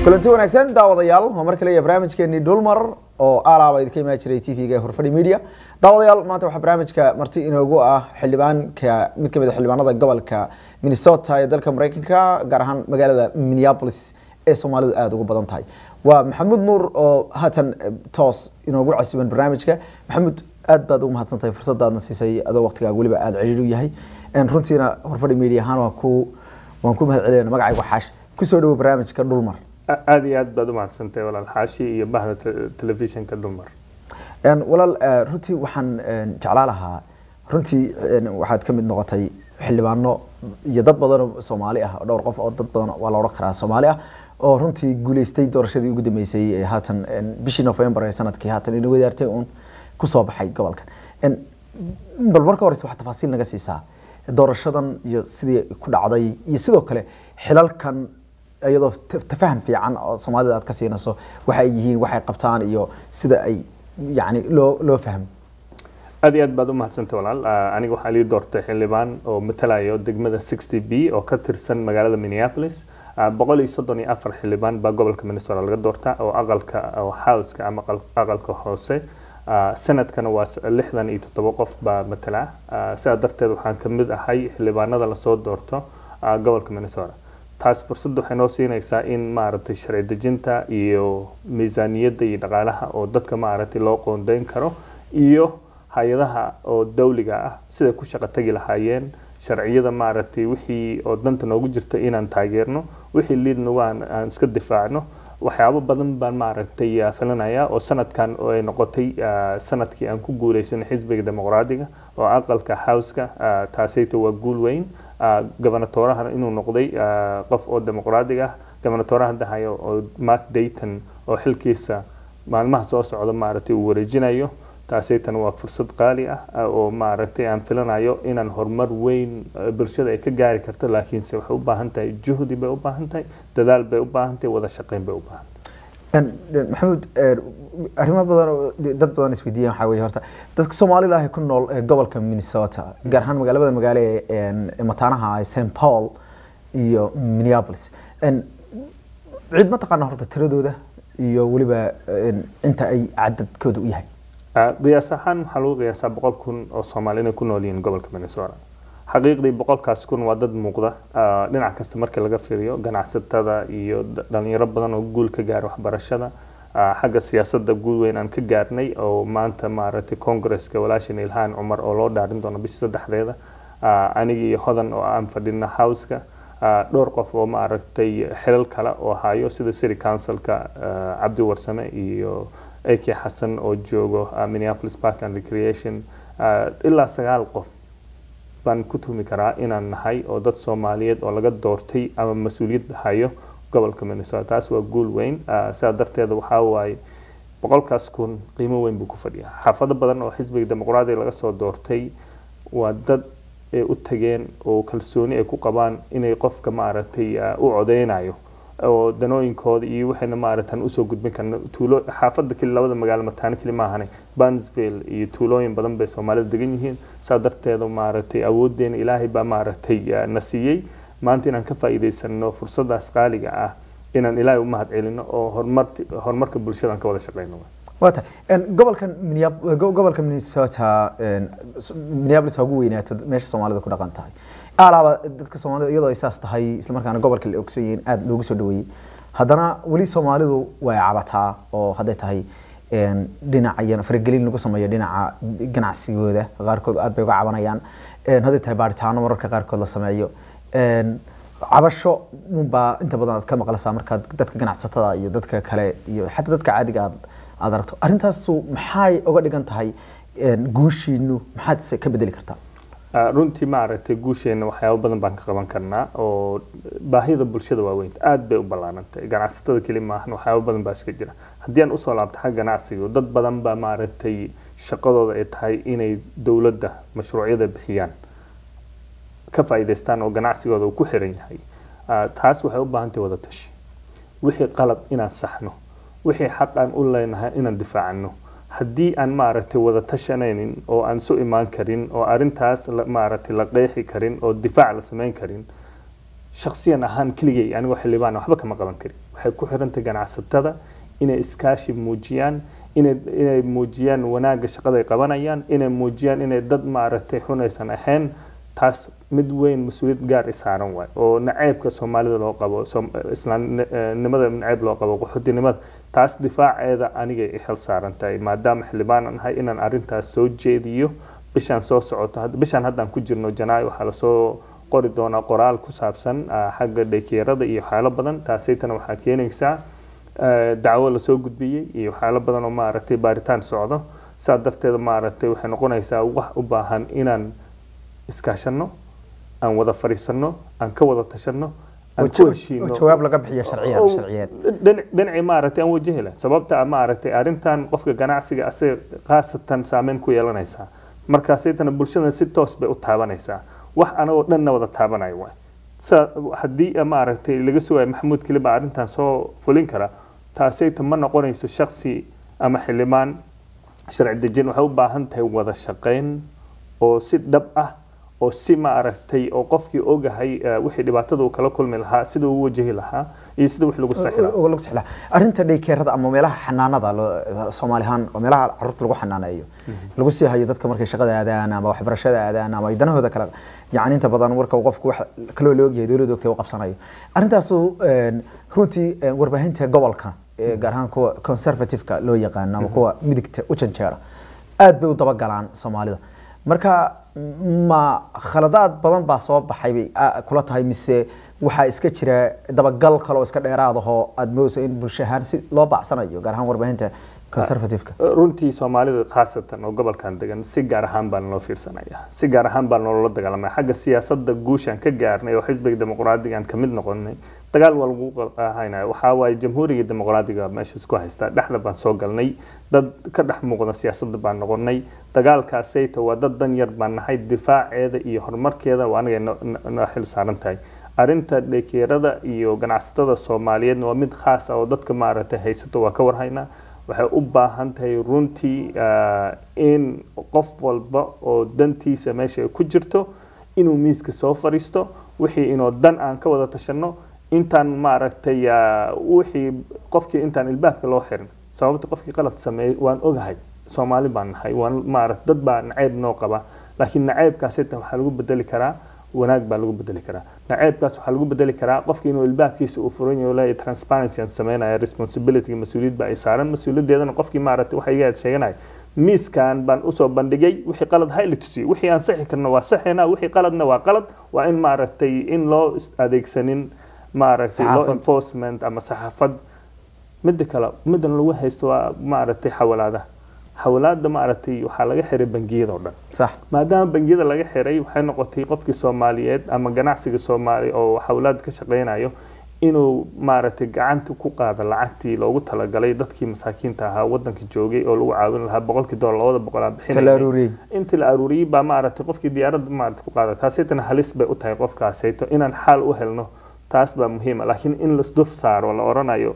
kulanti wanaagsan daawadayaal waa mar kale iyo barnaamijkeenii dhulmar oo alaaba idinka imaan jiray t v-ga ee horfadhi media daawadayaal maanta waxaa barnaamijka marti inoogu ah xildhibaanka mid kamid a xildhibaanada gobolka minnesota ee dalka mareykanka gaar ahaan magaalada minneapolis ee soomaalidu aada ugu badan tahay waa maxamuud nuur oo haatan toos inoogu casiban barnaamijka maxamuud aad baad ugu mahadsan tahay fursadaadna siisay adoo waqtigaaga weliba aada ciriir u yahay runtiina horfadhi media ahaan waan ku waan ku mahad celiyana magacayga xaash kusoo dhawo barnaamijka dhulmar aada iyo aad baad u mahadsantahay walaal xaashi iyo bahda telefishinka dumar walaal runtii waxaan jeclaa lahaa runtii waxaad ka mid noqotay xildhibaano iyo dad badan oo soomaali ah dhowr qof oo dad badan waa la odhan karaa soomaali ah oo runtii guuleystay doorashadii ugu dambeysay ee haatan bishii november ee sanadkii haatan ina wadaartay uun kusoo baxay gobolka bal marka horeyse waxaa tafaasiil naga siisaa doorashadan iyo sidii ku dhacday iyo sidoo kale xilalkan iyadoo tafaham fiican oo soomaalida aad ka siinayso waxa ay yihiin waxay qabtaan iyo sida ay yani loo loo fahmo aada iyo aad baad u mahadsantay walaal aniga waxaa lii doortay xildhibaan oo matalayo degmada sixty b oo ka tirsan magaalada minneapolis boqol iyo soddon iyo afar xildhibaan baa gobolka minnesota laga doortaa oo aqalka oo houseka ama aqalka hoose sanadkana waa lixdan iyo toddoba qof baa matala sidaa darteed waxaan ka mid ahay xildhibaanada lasoo doorto gobolka minnesota taas fursad waxay noo siinaysaa in maaragtay sharci dejinta iyo miisaaniyadda iyo dhaqaalaha oo dadka maaragtay loo qoondeyn karo iyo hay-adaha oo dawliga ah siday ku shaqo tagi lahaayeen sharciyada maaragtay wixii oo danta noogu jirta inaan taageerno wixii liidnagu aan iska difaacno waxyaabo badan baan maaragtay filanaya oo sanadkan oo ay noqotay sanadkii aan ku guuleysanay xisbiga dimuqraadiga oo aqalka houseka taasayta waa guul weyn gobernatoorahana inuu noqday qof oo dimuqraadig ah gobernatooraha dahayo oo mark dayton oo xilkiisa maalmaha soo socda maaragtay uu wareejinayo taasaytan waa fursad qaali ah oo maaragtay aan filanayo inaan horumar weyn bulshada ay ka gaari karto laakiinse waxay u baahan tahay juhdi bay u baahan tahay dadaal bay u baahan tahay wada shaqeyn bay u baahan maxamuud arrimo badan oo dad badan isweydiiyan waxaa weye horta dadka soomaalida ah ee ku nool gobolka minnesota gaar ahaan magaalada magaale ee mataanaha st paul iyo minneapolis cid ma taqaana horta tiradooda iyo weliba inta ay cadadkooda u yahay qiyaas ahaan waxaa lagu qiyaasaa boqol kun oo soomaali inay ku nool yihiin gobolka minnesota xaqiiqdii boqolkaas kun waa dad muuqda dhinac kasta marka laga fiiriyo ganacsatada iyo dhalinyaro badan oo guul ka gaara waxbarashada xagga siyaasadda guul weyn aan ka gaarnay oo maanta maaragtay congresska walaashan ilhaan cumar oo loo dhaarin doono bishii saddexdeeda anigi iyo hodan oo aan fadhina houseka dhowr qof oo maaragtay xilal kale oo hayo sida city councilka cabdi warsame iyo eki xasan oo joogo minneapolis park and recreation ilaa sagaal qof baan ku tuhmi karaa inaan nahay oo dad soomaaliyeed oo laga doortay ama mas-uuliyad hayo gobolka minnesota taas waa guul weyn sidaa darteeda waxaa waaye boqolkaas kun qiimo weyn buu ku fadhiyaa xaafado badan oo xisbiga dimuqraadiga laga soo doortay waa dad ay u tageen oo kalsooni ay ku qabaan inay qofka maaragtay u codeynayo oo danooyinkooda iyo waxayna maaragtan usoo gudbin karna tuulo xaafada keli labada magaalo mataano keli maahane bansville iyo tuulooyin badan bay soomaalida degan yihiin saa darteeda maaragtay awoodeena ilaahay baa maaragtay na siiyey maanta inaan ka faa'iidaysano fursadaas qaaliga ah inaan ilaahay u mahad celino oo horumar horumarka bulshada aan ka wada shaqeyno wata gobolkan gobolka minnesota minneapolis ha ugu weynaato meesha soomaalida ku dhaqan tahay alaaba dadka soomaalida iyadoo ay saas tahay islamarkaana gobolka la ogson yihiin aada loogu soo dhaweeyey haddana weli soomaalidu way cabataa oo hadday tahay dhinaca faragelin lagu sameeyo dhinaca ganacsigooda qaarkood aad bay uga cabanayaan hadday tahay baaritaano mararka qaarkood la sameeyo cabasho unbaa inta badan aad ka maqlaysaa markaad dadka ganacsatada iyo dadka kale iyo xataa dadka caadiga aad aad aragto arrintaasu maxay uga dhigan tahay guushiinu maxaad se ka bedeli kartaa runtii maaragtay guusheena waxyaabo badan baan ka qaban karnaa oo baahida bulshada waaweynta aada bay u ballaanantay ganacsatada keli maahan waxyaabo badan baa iska jira haddii aan usoo laabto xagga ganacsiga dad badan baa maaragtay shaqadooda ay tahay inay dowladda mashruucyada bixiyaan ka faa'iidaystaan oo ganacsigooda uu ku xiran yahay taas waxay u baahan tahay wada tashi wixii qalad inaan saxno wixii xaq aan u leenahay inaan difaacano haddii aan maaragtay wada tashanaynin oo aan su imaan karin oo arintaas maaragtay la qeexi karin oo difaac la samayn karin shaksiyan ahaan keligay anigoo xildhibaan waxba kama qaban karin waxay ku xirantahay ganacsatada inay iskaashi muujiyaan inay inay muujiyaan wanaagga shaqada ay qabanayaan inay muujiyaan inay dad maaragtay xunaysan ahayn taas mid weyn mas-uuliyad gaar i saaran waay oo naceebka soomaalida loo qabo islaamnimada naceeb loo qabo qaxootinimada taas difaaceeda anigay i xil saaran tahay maadaama xildhibaan aan ahay inaan arrintaas soo jeediyo bishaan soo socoto bishaan haddaan ku jirno janaayo waxaa lasoo qori doonaa qoraal ku saabsan xagga dhaykeerada iyo waxyaalo badan taasaytana waxaa keenaysaa dacwo lasoo gudbiyey iyo waxyaalo badan oo maaragtay baaritaan socdo saa darteeda maaragtay waxay noqonaysaa wax u baahan inaan iskaashano aan wada fadhiisano aan ka wada tashano aan ku heshiino jawaab laga bixiyo sharciya sharciyeed dhinacii maaragtay aan wajahi lahayn sababta maaragtay arrintan qofka ganacsiga asaga khaasatan saameyn ku yeelanaysaa markaasaytana bulshada si toos bay u taabanaysaa wax anagoo dhanna wada taabanayo waay sa haddii maaragtay laga sugayo maxamuud keli baa arrintan soo fulin kara taasayta ma noqonayso shaksi ama xildhibaan sharci dejin waxay u baahan tahay wada shaqayn oo si dhab ah oo si maaragtay oo qofkii ogahay wixii dhibaatada uu kala kulmi lahaa sida uu wajahi lahaa iyo sida wix lagu saxi lahaa lagu saxi lahaa arrinta dhaykeerada ama meelaha xanaanada soomaali ahaan oo meelaha carruurta lagu xanaaneeyo lagu sii hayo dadka markay shaqada aadaan ama waxbarashada aadaan ama ay danahooda kale yani inta badan marka uu qofku wax kaloo la ogyahay dowladda ogtay uu qabsanayo arrintaasu runtii warbaahinta gobolka gaar ahaan kuwa conservative-ka loo yaqaano ama kuwa midigta u janjeera aad bay u dabagalaan soomaalida marka ma khaladaad badan baa soo baxay bay kula tahay mise waxaa iska jira dabagal kale oo iska dheeraadahoo aada moodayso in bulsho ahaan si loo bacsanayo gaar ahaan warbaahinta conservative-ka runtii soomaalida khaasatan oo gobolkan degan si gaar ahaan baa naloo fiirsanaya si gaar ahaan baa nolola dagaalamaya xagga siyaasadda guushaan ka gaarnay oo xisbiga dimuqraadigaan ka mid noqonay dagaal waa lagu haynaya waxaa waaye jamhuuriga dimuqraadiga meesha isku haysta dhexda baan soo galnay dad ka dhex muuqda siyaasadda baan noqonay dagaalkaasayta waa dad dan yar baan nahay difaaceeda iyo horumarkeeda waa aniga noo xil saaran tahay arrinta dhekeerada iyo ganacsatada soomaaliyeedna waa mid khaas ah oo dadka maaragtay haysato waa ka warhaynaa waxay u baahan tahay runtii in qof walba oo dantiisa meesha ay ku jirto inuu miiska soo fadhiisto wixii inuu dan aan ka wada tashano intaan maaragtay wixii qofkii intaan ilbaabka loo xirin sababta qofkii qalad sameeyey waan ogahay soomaali baan nahay waan maaragt dad baa nacayb noo qaba laakiin nacaybkaasita waxaa lagu bedeli karaa wanaag baa lagu bedeli karaa naceebkaas waxaa lagu bedeli karaa qofki inuu ilbaabkiisa uu furan yaho leeyahay transparency aan sameynaya responsibility mas-uuliyad baa ay saaran mas-uuliyaddeedana qofkii maaragtay waxa iga sheeganaya miiskan baan usoo bandhigay wixii qalad ha la tusiyey wixii aan saxi karno waa saxina wixii qaladna waa qalad waa in maaragtay in loo adeegsanin maaragtay law enforcement ama saxaafad midda kale middan lagu haysto waa maaragtay xawalaadaha xawalaada maaragtay waxaa laga xiray bangiyada oo dhan sax maadaama bangiyada laga xiray waxay noqotay qofkii soomaaliyeed ama ganacsiga soomaali oo xawlaad ka shaqeynayo inuu maaragtay gacanta ku qaado lacagtii loogu talagalay dadkii masaakiinta ahaa wadanka joogay oo lagu caawin lahaa boqolkii doolar labada boqol aan inta la aruuriyey intii la aruuriyey baa maaragtay qofkii diyaaradda maaragtay ku qaada taasaytana halis bay u tahay qofkaasayto inaan xaal u helno taas baa muhiima laakiin in lasdur saaro la oranayo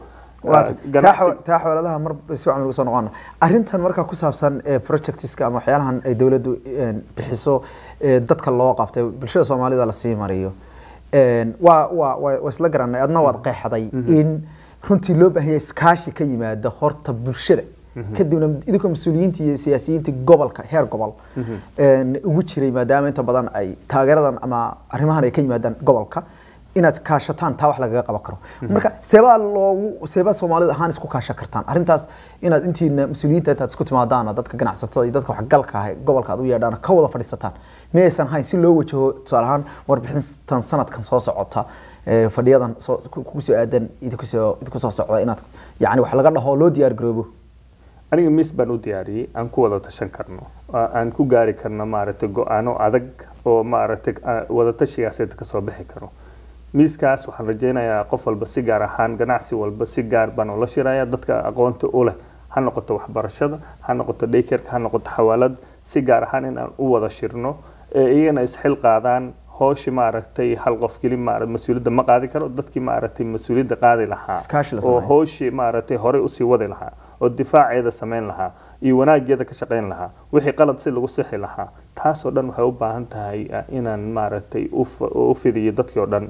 taa xooladaha mar si wacan ugu soo noqona arrintan markaa ku saabsan projectiska ama waxyaalahan ay dowladdu bixiso dadka loo qabtay bulshada soomaalida lasii mariyo waa waa waa isla garanay adna waad qeexday in runtii loo baahan yahay iskaashi ka yimaada horta bulshada kadibna idinkoo mas-uuliyiinta iyo siyaasiyiinta gobolka heer gobol ugu jiray maadaama inta badan ay taageeradan ama arrimahan ay ka yimaadaan gobolka inaad kaashataan taa wax lagaga qaban karo marka seebaa loogu seebaa soomaalida ahaan isku kaashan kartaan arrintaas inaad intiina mas-uuliyiinta intaad isku timaadaan dadka ganacsatada iyo dadka waxgalka ah gobolka aad u yeedhaan ka wada fadhiisataan miyaysan hayn si loo wajaho tusaale ahaan warbixintan sanadkan soo socota fadhiyadan kugu soo aadan idinku soo idinku soo socda inaad yacni wax laga dhaho loo diyaar garoobo aniga miis baan u diyaariyey aan ku wada tashan karno aan ku gaari karno maaragtay go-aano adag oo maaragtay wadatashigaas kasoo bixi karo miiskaas waxaan rajeynayaa qof walba si gaar ahaan ganacsi walba si gaar baan ula shiraya dadka aqoonta u leh ha noqoto waxbarashada ha noqoto daykerka ha noqoto xawaalad si gaar ahaan in aan u wada shirno iyagana isxil qaadaan hooshi maaragtay hal qof keli mas-uuliyadda ma qaadi karo dadkii maaragtay mas-uuliyadda qaadi lahaa oo hooshi maaragtay horey usii wadi lahaa oo difaaceeda samayn lahaa iyo wanaageeda ka shaqayn lahaa wixii qalad si lagu sixi lahaa taasoo dhan waxay u baahan tahay inaan maaragtay u fidiyo dadkii oo dhan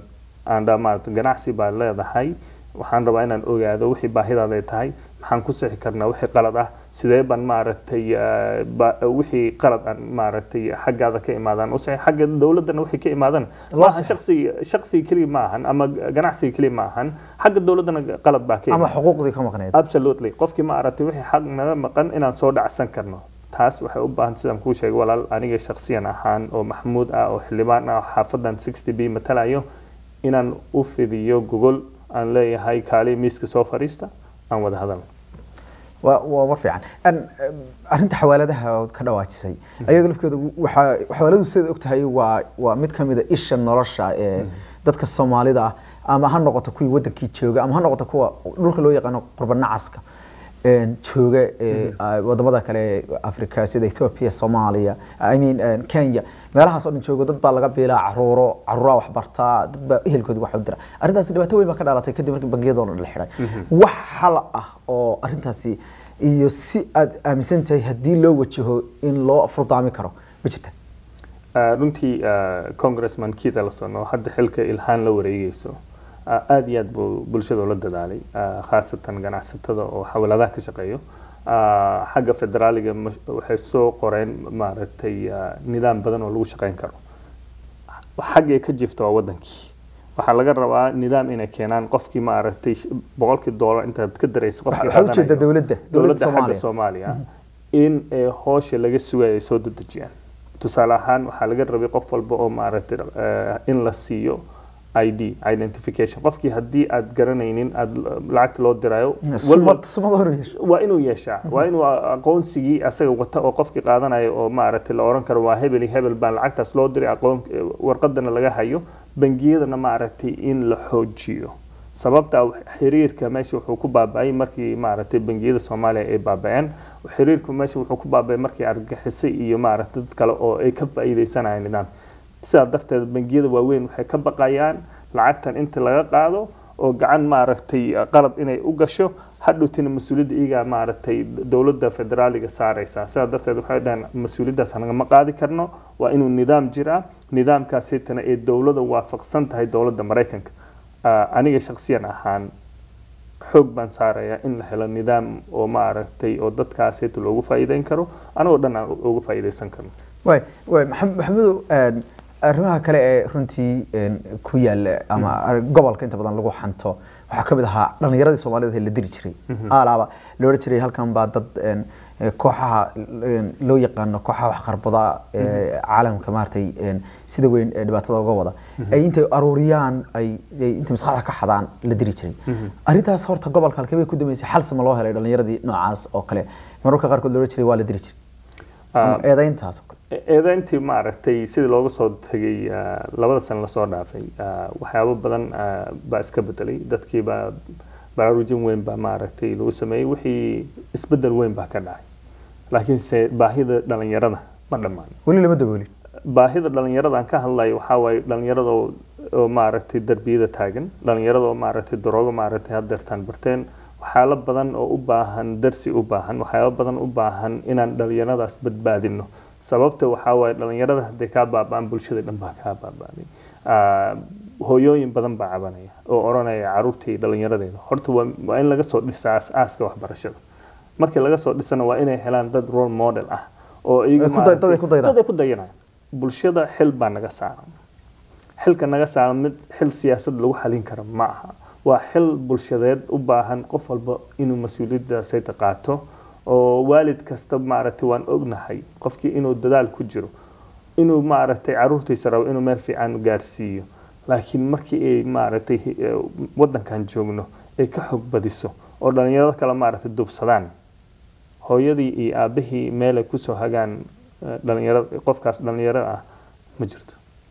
aan dhaa maarata ganacsi baad leedahay waxaan rabaa inaan ogaado wixii baahidaada ay tahay maxaan ku sixi karnaa wixii qalad ah sidee baan maaragtay eh, ba- wixii qalad aan maaragtay xaggaada ka imaadaan u sixi xagga dowladdana wixii ka imaadaan Loo maahan sixi. shaqsiga shaqsiga keliya ma ahan ama ganacsiga keliya ma ahan xagga dowladdana qalad baa ka ama imaan xuquuqdii ka maqneed absolutely qofkii maaragtay wixii xaq naga maqan inaan soo dhacsan karno taas waxay u baahan sidaan kuu sheegay walaal aniga shakhsiyan ahaan oo maxmuud ah oo xildhibaan ah oo xaafadan 60 b matalayo inaan u fidiyo gogol aan leeyahay kaali miiska soo fadhiista aan wada hadalno waa waa war fiican An, em, arrinta xawaaladaha ood ka dhawaajisay ayaga lafkeedu waxaa xawaaladu sidaad ogtahay waa waa mid ka mid a isha nolosha ee dadka soomaalida ah ama ha noqoto kuwii wadankii jooga ama ha noqoto kuwa dhulka loo yaqaano qurba nacaska een, jooga ee, ah, wadamada kale ee africa sida ethiopia soomaaliya i mean een, kenya meelahaas oo dhan joogo dad baa laga biilaa caruuro caruuraa wax bartaa dad baa ehelkoodi wax u dira arrintaasi dhibaato weyn baa ka dhalatay kadib markii bangiyadoo dhan la xiray wax xal ah oo arrintaasi iyo si aad aaminsan tahay haddii loo wajaho in loo furdaami karo ma jirta Ah, runtii ah, congressman keith ellison oo hadda xilka ilhaan la wareegeyso ah, aad iyo aad buu bulshada ula dadaalay ah, khaasatan ganacsatada oo xawaladaha ka shaqeeyo Ah, xagga federaaliga ma- waxay soo qoreen maaragtay ah, nidaam badan oo lagu shaqeyn karo xaggay ka jirta waa wadankii waxaa laga rabaa nidaam inay keenaan qofkii maaragtay sh- boqolkii doolar intaad ka daraysa qofkii waxaa ujeeda qaadanayo. dowladda dowladda dowladda xagga soomaaliya soomaaliya in ee hoosha laga sugayo ay soo dedejiyaan tusaale ahaan waxaa laga rabay qof walba oo maaragtay eh, in la siiyo id identification qofkii haddii aad garanaynin aad lacagta loo dirayo sumad sumad hor yeesho waa inuu yeeshaa waa inuu aqoonsigii asaga wata oo qofkii qaadanaya oo maaragtay la oran karo waa hebel iyo hebel baan lacagtaas loo diray aqoon warqadana laga hayo bangiyadana maaragtay in la xoojiyo sababta xiriirka meesha wuxuu ku baaba'ay markii maaragtay bangiyada soomaaliya ay baaba'een xiriirku meesha wuxuu ku baaba'ay markii argagixisay iyo maaragtay dad kale oo ay ka faa'iidaysanayaan nidaam sidaa darteed bangiyada waaweyn waxay ka baqayaan lacagtan inta laga qaado oo gacan maaragtay qalad inay u gasho hadhowtina mas-uuliyadda iyagaa maaragtay dowladda federaaliga saaraysaa sidaa darteed waxay dhaheen mas-uuliyaddaas nagama qaadi karno waa inuu nidaam jiraa nidaamkaasitana ee dowladda waafaqsan tahay dowladda maraykanka Ah, aniga shakhsiyan ahaan xoog baan saarayaa in la helo nidaam oo maaragtay oo dadkaasita loogu faa'iideyn karo anagoo dhan aan uga faa'iideysan karno waay waay maxam- maxamedow een, arrimaha kale ee runtii een, ku yaala ama ar- gobolka inta badan lagu xanto waxaa ka mid ahaa dhalinyaradii soomaalida ee la diri jiray alaaba la odhan jiray halkan baa dad een, ee, kooxaha een, loo yaqaano kooxaha waxqarbada ee caalamka maaragtay een, sida weyn ee dhibaatada uga wada ay intay aruuriyaan ay ay intay maskaxda ka xadaan la diri jiray arrintaas horta gobolka halkee bay ku dambeysay xal sama loo helay dhalinyaradii noocaas oo kale mararka qaarkood la odhan jiray waa la diri jiray ama eedayntaas oo kale eedayntii maaragtay sidii looga soo tegay ah, labada sano lasoo dhaafay ah, waxyaabo badan ah, baa iska bedelay dadkii baa baraarujin weyn baa maaragtay lagu sameeyey wixii isbedel weyn baa ka dhacay laakiinse baahida dhalinyarada ma dhammaan weli lama daboolin baahida dhalinyarada aan ka hadlayo waxaa waaye dhalinyarada oo oo maaragtay darbiyada taagan dhalinyarada oo maaragtay daroogo maaragtay haddeertaan barteen waxyaalo badan oo u baahan darsi u baahan waxyaalo badan u baahan inaan dhalinyaradaas badbaadino sababta waxaa waaye dhalinyarada hadday kaa baaba'an bulshada dhan baa kaa baaba'day Ah, hooyooyin badan baa cabanaya oo oranaya caruurtii dhalinyaradeeda horta waa waa in laga soo dhisaa aas-aaska waxbarashada markii laga soo dhisana waa inay helaan dad role model ah oo iyagu Ay ku day- dad ay ku daydaan. dad ay ku dayanayaan bulshada xil baa naga saaran xilka naga saaran mid xil siyaasad lagu xalin karo ma aha waa xil bulshadeed u baahan qof walba inuu mas-uuliyaddaasayta qaato oo waalid kasta maaragtay waan ognahay qofkii inuu dadaal ku jiro inuu maaragtay caruurtiisa rabo inuu meel fiican gaarsiiyo laakiin markii ay maaragtay eh, wadankan joogno ay ka xog badiso oo dhalinyarada kale maaragtay dufsadaan hooyadii iyo aabihii meelay kusoo hagaan eh, dhalinyarada qofkaas dhalinyarada ah ma jirto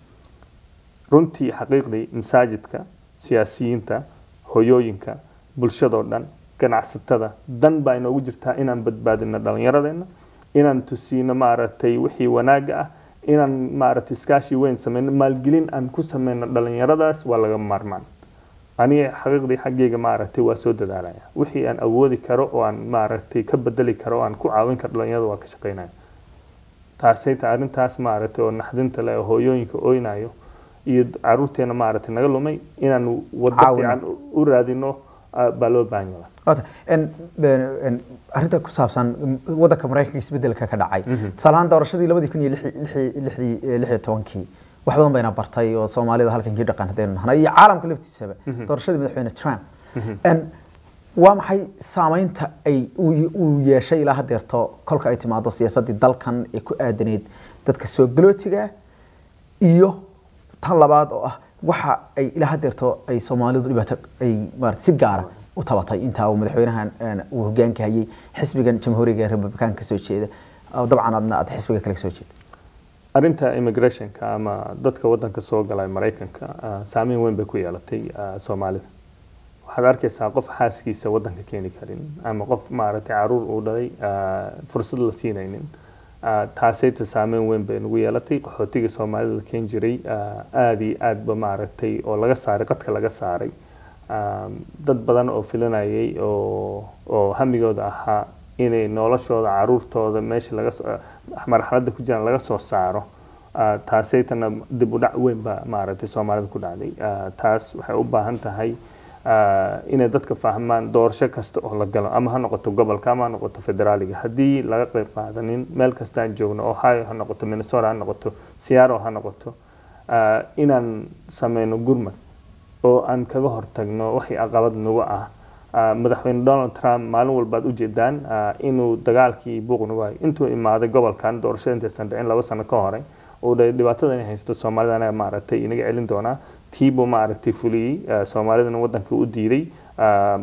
runtii xaqiiqdii masaajidka siyaasiyiinta hoyooyinka bulshadoo dhan ganacsatada dan baa inoogu jirtaa inaan badbaadino dhalinyaradeenna inaan tusiino maaragtay wixii wanaaga ah inaan maaragtay iskaashi weyn sameyno maalgelin aan ku sameyno dhalinyaradaas waa laga maarmaan aniga xaqiiqdii xaggeyga maaragtay waa soo dadaalaya wixii aan awoodi karo oo aan maaragtay ka bedeli karo oo aan ku caawin karo dhalinyarada waa ka shaqeynaya taasayta arrintaas maaragtay oo naxdinta leh oo hooyooyinka oynayo iyo caruurteena maaragtay naga lumay inaan waddo Caawino. fiican u- u raadino ah, baa loo baahan yahay Wata, en- en- en- arrinta ku saabsan mm, wadanka maraykanka isbedelka ka dhacay tusaale ahaan doorashadii labadii kun iyo lixi- lixi- lixdii- eh, lix iyo tobankii wax badan bayna bartay oo soomaalida halkan kii dhaqan haddaynu nahnay iyo caalamka laftiisaba doorashadii madaxweyne trump En, waa maxay saameynta ay uu uu yeeshay ilaa hadeerto kolka ay timaado siyaasadii dalkan ee ku aadaneyd dadka soo galootiga iyo tan labaad oo ah waxa ay ilaa hadeerto ay soomaalidu dhibaato ay maarata si gaara u tabatay intaa uu madaxweynahan een, uu hogaanka hayay xisbigan jamhuuriga ee republikaanka kasoo jeeda oo dabcan adna aad xisbiga kale kasoo jeeda arrinta immigrationka ama dadka wadanka soo galay maraykanka ah, saameyn weyn bay ku yeelatay ah, soomaalida waxaad arkaysaa qof xaaskiisa wadanka keeni karin ama qof maaragtay caruur uu dhalay ah, fursad la siinaynin Ah, taasayta saameyn weyn bay nagu yeelatay qaxootiga soomaalida la keeni jiray ah, aad iyo aadba maaragtay oo laga saaray qadka laga saaray Ah, dad badan oo filanayay oo oo hamigooda ahaa inay noloshooda caruurtooda meesha laga soo- ah, marxaladda ku jiraan laga soo saaro Ah, taasaytana dib u dhac weyn baa maaragtay soomaalida ku dhacday Ah, taas waxay u baahan tahay ah, inay dadka fahmaan doorasho kasta oo la galo ama ha noqoto gobolka ama ha noqoto federaaliga haddii laga qayb qaadanin meel kastaan joogno ohio ha noqoto minnesota ha noqoto seattle ha noqoto ah, inaan sameyno gurmad oo aan kaga hortagno wixii caqabad nagu ah Ah, madaxweyne donald trump maalin walbaad ujeedaan ah, inuu dagaalkii buuq nagu hayo intuu imaaday gobolkan doorashada intaysan dhicin laba sano ka hore uu dhahay dhibaatada inay haysto soomaalida anaga maaragtay inaga celin doonaa tiibuu maaragtay fuliyey ah, soomaalidana wadanka u diiday Ah,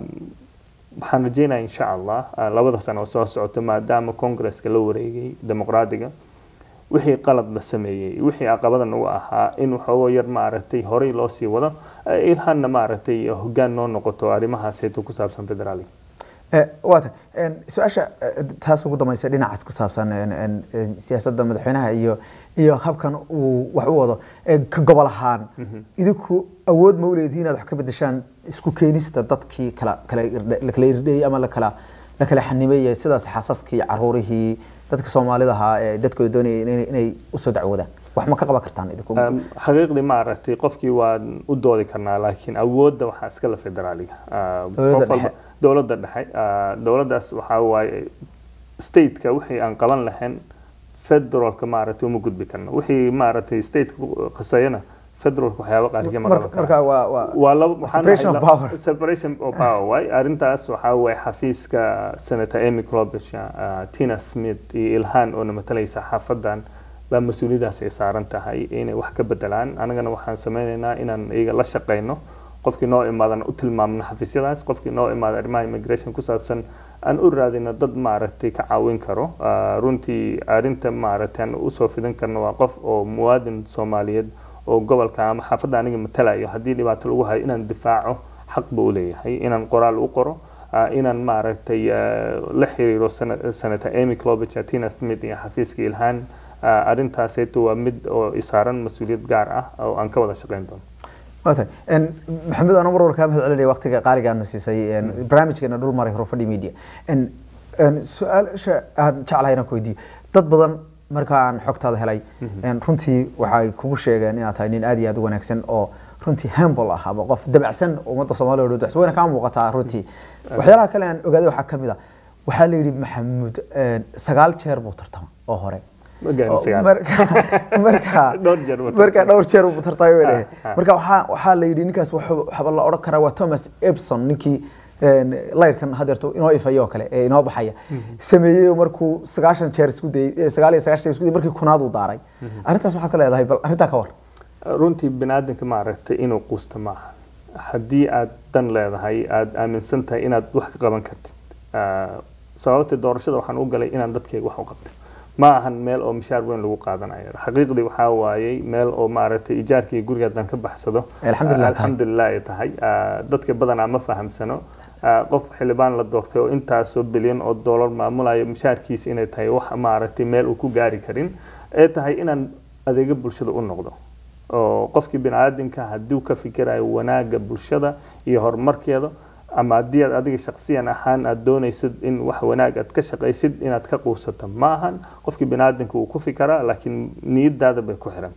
waxaan rajeynaya insha allah ah, labada sano oo soo socota maadaama congresska la wareegay dimuqraadiga wixii qalad la sameeyey wixii caqabada nagu ahaa in waxoogo yar maaragtay horey loo sii wado eh, ilhanna maaragtay hoggaan noo noqoto arrimahaasayto ku saabsan federaaliga Eh, waata en, su-aasha eh, taas ugu dambaysa dhinacaas ku saabsan en, en, en, siyaasadda madaxweynaha iyo iyo habkan uu wax u wado eh, ka gobol ahaan idinku awood ma u leedihiin inaad wax ka bedeshaan isku keenista dadkii kala kala irdhe- la kala irdheeyey ama la kala la kala xanibeeyay sidaas xaasaskii caruurihii dadka soomaalida ahaa ee dadkooda doonayay inay, inay usoo dacwoodaan wax ma ka qaban kartaan idinku Um, xaqiiqdii maaragtay qofkii waan u doodi karnaa laakiin awoodda waxaa iskale federaaliga Ah, Dowladda qof walba- dhexe. dowladda dhexe ah, dowladdaas waxaa waaye stateka wixii aan qaban lahayn federalka maaragtay uma gudbi karno wixii maaragtay stateka khaseeyana federalka waxyaaba qaarkii ma qaban marka karaan marka waa waa waa laba waxaan Separation nahay of laba- power. separation of power waay arrintaas waxaa waye xafiiska senator amy klobuchar uh, tina smith iyo ilhan oo na matalaysa xaafadan baa mas-uuliyadaas ay saaran tahay inay wax ka bedelaan anagana waxaan sameynaynaa inaan iyaga la shaqeyno qofkii noo imaadana u tilmaamno xafiisyadaas qofkii noo imaada arrimaha immigration ku saabsan aan u raadino dad maaragtay ka caawin karo Ah, runtii arrinta maaragtay aan usoo fidin karno waa qof oo muwaadin soomaaliyeed oo gobolka ama xaafadda aniga matalayo haddii dhibaato lagu hayo inaan difaaco xaq buu u leeyahay inaan qoraal u qoro ah, inaan maaragtay ah, la xiriiro Sena- senator amy klobuchar tina smith iyo xafiiska ilhaan Ah, arrintaasayto waa mid oo isaaran mas-uuliyad gaar ah oo aan ka wada shaqeyn doono waata en maxamed aan mar warkaa mahad celinaya waqtiga qaaliga aadna siisay en barnaamijkeena dhul maray horfadhi media en en su-aasha aan jeclahay inaan ku weydiiyo dad badan marka aan xogtaada helay en runtii waxay kugu sheegeen inaad tahay nin aad iyo aad u wanaagsan oo runtii humble ah ama qof dabacsan ummadda soomaaliya oo dabacsan wayna kaa muuqataa runtii waxyaalaha kale aan ogaaday waxaa ka mid a waxaa la yidhi maxamuud en sagaal jeer buu tartama oo hore Ma gaarin sagaal. marka marka Dhowr jeer buu marka tartamay. dhowr jeer uu tartamay way dhahay Ah, ah. marka waxaa waxaa la yidhi ninkaas wuxuu- waxaa la odhan karaa waa thomas epson ninkii een, laydhkan hadeerto inoo ifaya oo kale ee inoo baxaya sameeyey oo markuu sagaashan jeer isku dayey eh, sagaal iyo sagaashan jeer isku dayey markii kunaad uu daaray arrintaas waxaad ka leedahay bal arrintaa ka war runtii biniaadanka maaragtay inuu quusto maaha haddii aad dan leedahay aad aaminsan tahay inaad wax ka qaban kartid Ah, sababta doorashada waxaan u galay inaan dadkayga wax u qabto ma ahan meel oo mishaar weyn lagu qaadanayo xaqiiqdii waxaa waayey meel oo maaragtay ijaarkii guriga haddaan ka baxsado Alxamdulillah ah, tahay. alxamdulillah ay tahay Ah, dadka badanaa ma fahamsano Ah, qof xildhibaan la doortay oo intaasoo bilyan oo doolar maamulayo mishaarkiisa inay tahay wax maaragtay meel uu ku gaari karin ee tahay inaan adeega bulshada u noqdo oo qofkii biniaadamka haddii uu ka fikirayo wanaagga bulshada iyo horumarkeeda ama haddii aad adiga shaksiyan ahaan aad doonaysid in wax wanaag aad ka shaqaysid inaad ka quusato ma ahan qofkii biniaadamka uu ku fikiraa laakiin niyadaada bay ku xirantay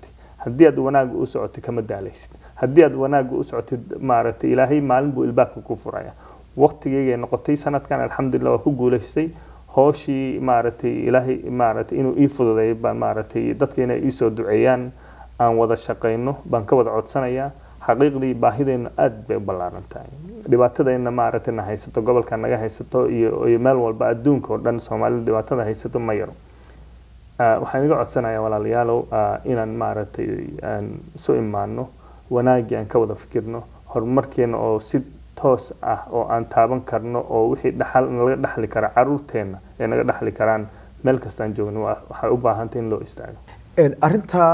haddii aad wanaagga u socotid kama daalaysid haddii aad wanaagga u socotid maaragtay ilaahay maalin buu ilbaabka ku furaya waqtigeygay noqotay sanadkan alxamdulilah waa ku guulaystay hooshii maaragtay ilaahay maaragtay inuu ii fududeeyo baan maaragtay dadka inay iisoo duceeyaan aan wada shaqayno baan ka wada codsanayaa xaqiiqdii baahideenna aad bay u ballaaran tahay dhibaatadeenna maaragtay na haysato gobolka naga haysato iyo iyo meel walba adduunka oo dhan soomaalida dhibaatada haysato ma yaro waxaan iga codsanayaa walaalayaalow inaan maaragtay aan isu imaano wanaaggii aan ka wada fikirno horumarkeena oo si toos ah oo aan taaban karno oo wixii dhaxal nalaga dhaxli kara caruurteena ee naga dhaxli karaan meel kastaan joogno waxay u baahantay in loo istaago arrinta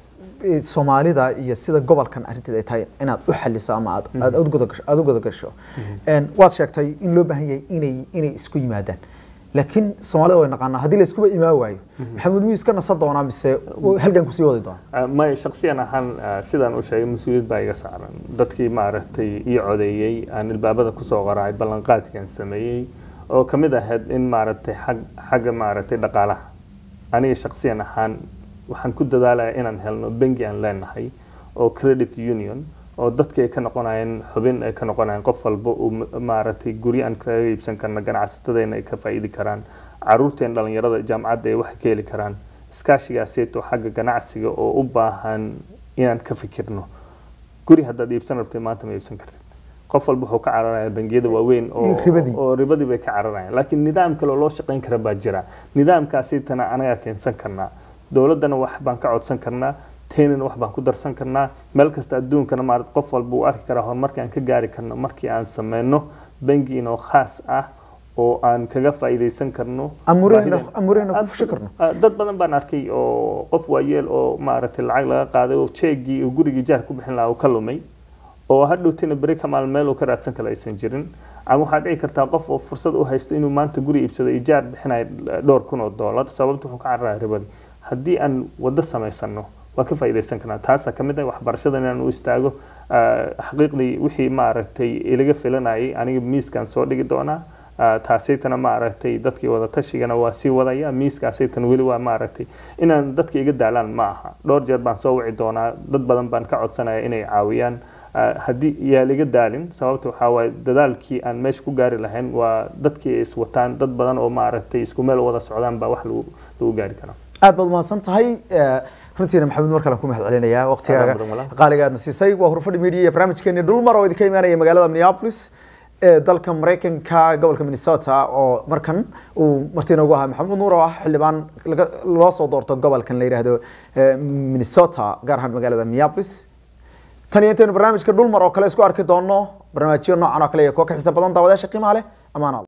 soomaalida iyo sida gobolkan arrinteed ay tahay inaad u xaliso ama aad aad u gudagasho aad u gudagasho waad sheegtay in loo baahan yahay inay inay isku yimaadaan laakiin soomaalida way naqaanaa haddii la iskuba imaan waayo maxamuud miyuu iska nasan doonaa mise halgan kusii wadi doonaa may shaksiyan ahaan sidaan u sheegay mas-uuliyad baa iga saaran dadkii maaragtay ii codeeyey aan ilbaabada kusoo qoraay ballanqaadkian sameeyey oo kamid ahayd in maaragtay xag xagga maaragtay dhaqaalaha aniga shaksiyan ahaan waxaan ku dadaalaya inaan helno bangi aan leenahay oo credit union oo dadka ay ka noqonayeen xubin ay ka noqonayeen qof walba uu maaragtay guryo aan kaga iibsan karno ganacsatadeenna ay ka faa'iidi karaan caruurteen dhalinyarada jaamacadda ay wax ka heli karaan iskaashigaaseeto xagga ganacsiga oo u baahan inaan ka fikirno guri haddaad iibsan rabtay maanta ma iibsan kartid qof walba wuxuu ka cararaya bangiyada waaweyn oo ribadii bay ka cararayaan laakiin nidaam kale oo loo shaqayn kara baa jira nidaamkaasitana anagaa keensan karnaa dowladdana wax baan ka codsan karnaa teenina wax baan ku darsan karnaa meel kasta adduunkana maarad qof walba uu arki karaa horumarkii aan ka gaari karno markii aan sameyno bangi inoo khaas ah oo aan kaga faa'iidaysan karno amuurehna ku fushi karno dad badan baan arkay oo qof waayeel oo maaragtay lacag laga qaaday oo jeegii uu gurigii jaar ku bixin lahaa uu ka lumay oo hadhowtina beri kamaal meel uu ka raadsan kale aysan jirin ama waxaa dhici kartaa qof oo fursad u haysto inuu maanta guri iibsado ijaar bixinaya dhowr kun oo doolar sababta wuxuu ka cararaya ribadii haddii aan waddo samaysano waa ka faa'iidaysan karnaa taasaa ka mid ah waxbarashada inaan u istaago xaqiiqdii wixii maaragtay ilaga filanayay aniga miiskaan soo dhigi doonaa taasaytana maaragtay dadkii wada tashigana waa sii wadaya miiskaasaytana weli waa maaragtay inaan dadka iga daalaan ma aha dhowr jeer baan soo wici doonaa dad badan baan ka codsanaya inay caawiyaan haddii yaa liga daalin sababta waxaa waaye dadaalkii aan meesha ku gaari lahayn waa dadkii ay iswataan dad badan oo maaragtay isku meel wada socdaan baa wax lagu lagu gaari karaa aad baad mahadsan tahay runtiina maxamed mar kale ku mahad celinayaa waqtigaaga qaaliga aadna siisay waa hurfadhi media iyo barnaamijkeeni dhulmar oo idinka imaanaya magaalada minneapolis ee dalka maraykanka gobolka minnesota oo markan uu marti inoogu ahaa maxamuud nuur oo ah xildhibaan loo soo doorto gobolkan la yidhaahdo minnesota gaar ahaan magaalada minneapolis tan iyo intaynu barnaamijka dhulmar oo kale isku arki doono barnaamijyo noocan oo kale iyo kuwa ka xiisa badan daawadayaasha qiimaha leh amaanaad